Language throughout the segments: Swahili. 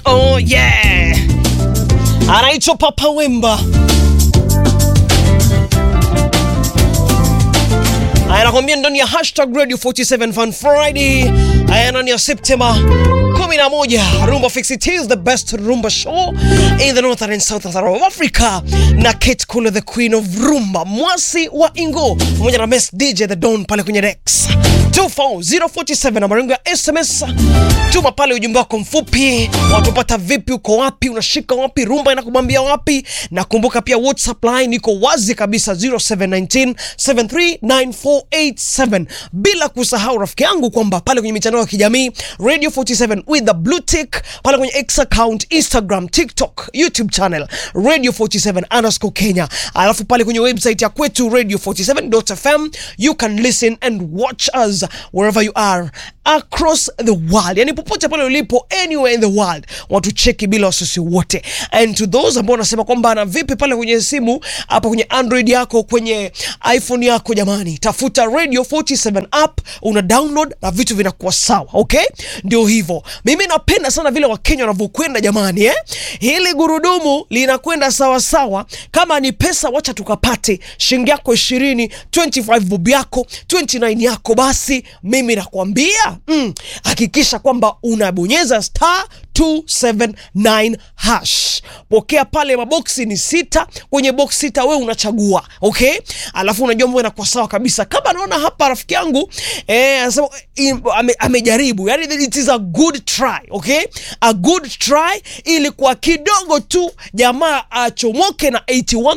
Oh yeah, anaitwa Papa Wemba, anakwambia ndani ya hashtag Radio 47 Fun Friday, aya ndani ya Septemba 11 Rumba Fix It is the best rumba show in the northern and southern of Africa, na Kate Kule the queen of rumba, mwasi wa Ingo pamoja na Mess DJ the Don pale kwenye Rex 24047 na marengo ya SMS. Tuma pale ujumbe wako mfupi, watupata vipi, uko wapi, unashika wapi, rumba inakubambia wapi, na kumbuka pia WhatsApp line iko wazi kabisa 0719 739487, bila kusahau rafiki yangu kwamba pale kwenye mitandao ya kijamii Radio 47 with the blue tick pale kwenye X account, Instagram, TikTok, YouTube channel Radio 47 underscore Kenya, alafu pale kwenye website ya kwetu radio 47.fm you can listen and watch us wherever you are across the world, yani popote pale ulipo, anywhere in the world, watucheki bila wasiwasi wote. And to those ambao wanasema kwamba na vipi pale kwenye simu hapa kwenye Android yako kwenye iPhone yako, jamani, tafuta Radio 47 app, una download na vitu vinakuwa sawa. Okay, ndio hivyo. Mimi napenda sana vile Wakenya wanavyokwenda jamani, eh? Hili gurudumu linakwenda sawa sawa. Kama ni pesa, wacha tukapate shilingi yako 20, 25 bob yako 29 yako, basi mimi nakwambia mm, hakikisha kwamba unabonyeza star 279 hash. Pokea pale, maboksi ni sita. Kwenye box sita we unachagua okay, alafu unajua mambo inakuwa sawa kabisa. Kama naona hapa rafiki yangu eh, anasema im- ame, amejaribu, yani it is a good try okay, a good try, ili kwa kidogo tu jamaa achomoke na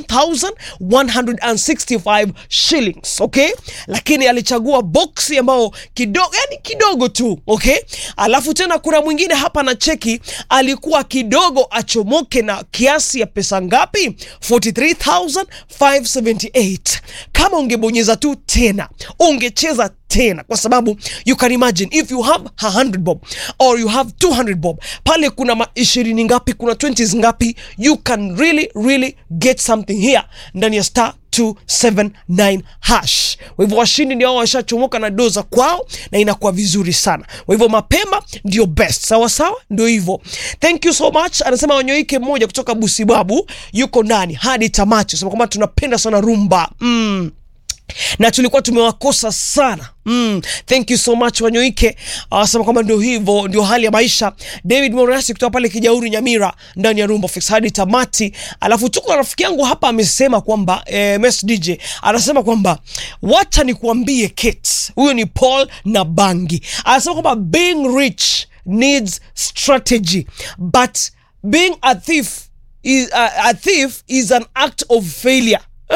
81165 shillings okay, lakini alichagua boksi ambayo kidogo, yani kidogo tu okay. Alafu tena kuna mwingine hapa na cheki alikuwa kidogo achomoke na kiasi ya pesa ngapi? 43578 kama ungebonyeza tu tena ungecheza tena kwa sababu you can imagine if you have 100 bob or you have 200 bob pale kuna ma 20 ngapi kuna 20 ngapi you can really really get something here ndani ya star 279 hash. Kwa hivyo washindi ndio hao washachomoka na doza kwao na inakuwa vizuri sana. Kwa hivyo mapema ndio best, sawa sawa, ndio hivyo. Thank you so much. Anasema wanyoike mmoja kutoka Busibabu yuko ndani hadi tamati, sema kwamba tunapenda sana rumba mm na tulikuwa tumewakosa sana mm. Thank you so much Wanyoike awasema kwamba ndio hivyo, ndio hali ya maisha. David Morasi kutoka pale Kijauri Nyamira ndani ya Rumba Fix hadi tamati. Alafu tuko na rafiki yangu hapa amesema kwamba eh, Mess DJ anasema kwamba wacha nikuambie Kate, huyo ni Paul na Bangi anasema kwamba being rich needs strategy but being a thief is, uh, a thief is an act of failure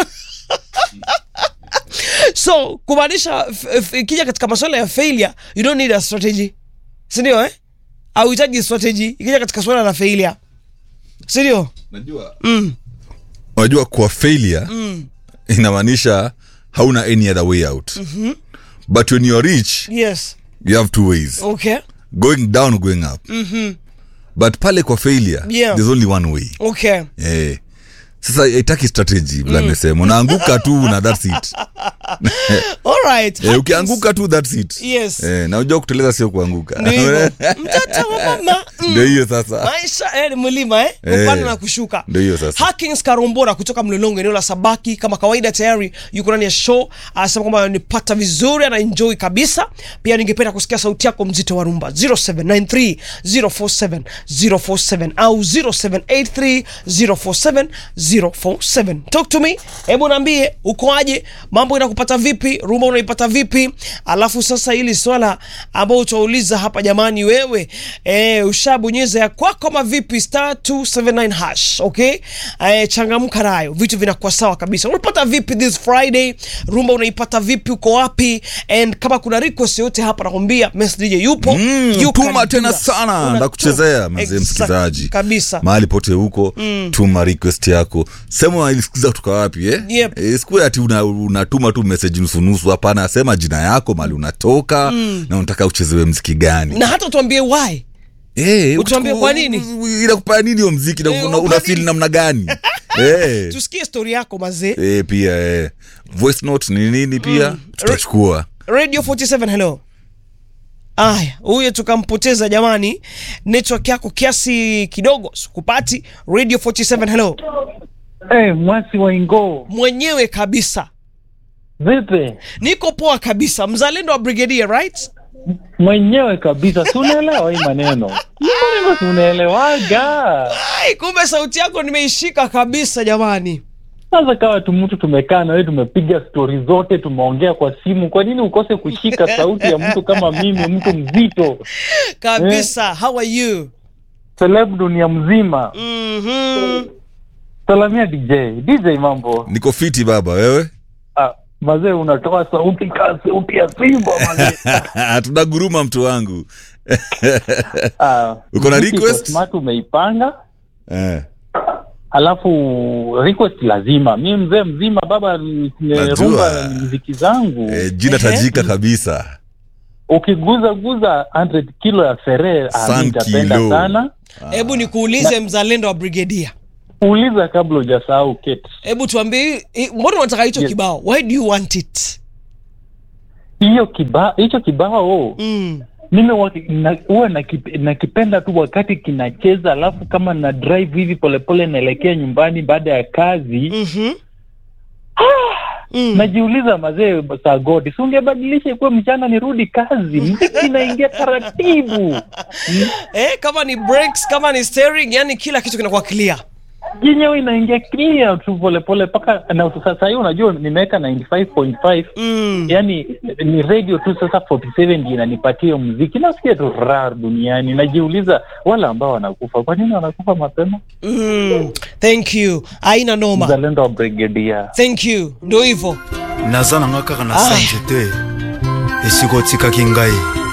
so kumaanisha f- f- ikija katika masuala ya failure you don't need a strategy sindio eh? auhitaji strategy ikija katika suala la failure sindio najua unajua kwa failure inamaanisha hauna any other way out but when you're rich yes you have two ways okay going down or going up but pale kwa failure Yeah. there's only one way okay eh. sasa itaki strategy vile amesema unaanguka tu na that's it alright eh, ukianguka tu that's it Yes. eh, na unajua kuteleza sio kuanguka Ndio hivyo. mtoto wa mama mm. ndio hiyo sasa maisha eh, ni mlima eh? Eh. kupanda na kushuka Ndio hiyo sasa. Hakings Karombora kutoka Mlolongo eneo la Sabaki kama kawaida tayari yuko ndani ya show anasema kwamba nipata vizuri ana enjoy kabisa pia ningependa kusikia sauti yako mzito wa rumba 0793 047 047 au 0783 047 047 talk to me hebu naambie ukoaje mambo inakupata vipi rumba unaipata vipi alafu sasa hili swala ambao utauliza hapa jamani wewe eh, ushabonyeza ya kwako ama vipi star 279 hash okay eh, changamka nayo vitu vinakuwa sawa kabisa unapata vipi this friday rumba unaipata vipi uko wapi and kama kuna request yote hapa nakwambia Mess DJ yupo Mm, You can tuma do tena that. sana Una- ndakuchezea mazee Exactly, msikilizaji kabisa mahali pote huko tuma request yako sema unaisikiza kutoka wapi eh? Yep. Eh, sikuwe ati una- unatuma tu message nusunusu hapana sema jina yako mali unatoka na unataka uchezewe mziki gani na hata tuambie why Eh, Utuambie ukitu- kwa nini? inakupea nini hiyo mziki na Eh, una, kwa una feel nini? namna gani eh. tusikie story yako mazee eh, pia eh. voice note ni nini pia tutachukua radio 47 hello Aya, huyo tukampoteza jamani. Network yako kiasi kidogo sikupati. Radio 47 hello. Hey, mwasi wa Ingoo, Mwenyewe kabisa. vipi? Niko poa kabisa. Mzalendo wa Brigadier, right? Mwenyewe kabisa, si unaelewa hii maneno? Hii maneno si unaelewaga? Ai, kumbe sauti yako nimeishika kabisa jamani. Sasa kawa tu mtu tumekaa na wewe, tumepiga stori zote, tumeongea kwa simu, kwa nini ukose kushika sauti ya mtu kama mimi, mtu mzito, Kabisa. How are you? celeb dunia mzima? Mhm. Salamia DJ. DJ, mambo? niko fiti baba wewe Ah, mazee, unatoa sauti kaa sauti ya simba mazee. tunaguruma mtu wangu Ah, Uko na muziki request? iko smart, umeipanga eh. alafu request lazima mi mzee mzima baba ni- ni Najua. rumba ni mziki zangu Eh, jina tajika kabisa ukiguza guza 100 kilo ya fere San nitapenda kilo. sana Hebu nikuulize mzalendo wa Brigadier. uliza kabla hujasahau keti Hebu tuambie hii- hii- mbona unataka hicho Yes. kibao? Why do you want it? hiyo kiba hicho kibao Mm. mimi waki- na- huwa nakip- nakipenda tu wakati kinacheza alafu kama na drive hivi polepole naelekea nyumbani baada ya kazi Mhm. Mm. najiuliza mazee saa godi si ungebadilisha ikuwe mchana nirudi kazi mziki inaingia taratibu Eh, kama ni brakes, kama ni steering, yani kila kitu kinakuwa clear. yenyewe inaingia clear tu polepole mpaka na sasa hii unajua nimeweka 95.5 Mm. yani ni radio tu sasa 47 ndio inanipatia hiyo muziki nasikia tu rar duniani najiuliza wale ambao wanakufa kwa nini wanakufa mapema Mm. Thank you. Haina noma. mzalendo wa brigedia Thank you. Ndio hivyo. naza nanga kaka na Ai. sanje te esika otikaki ngai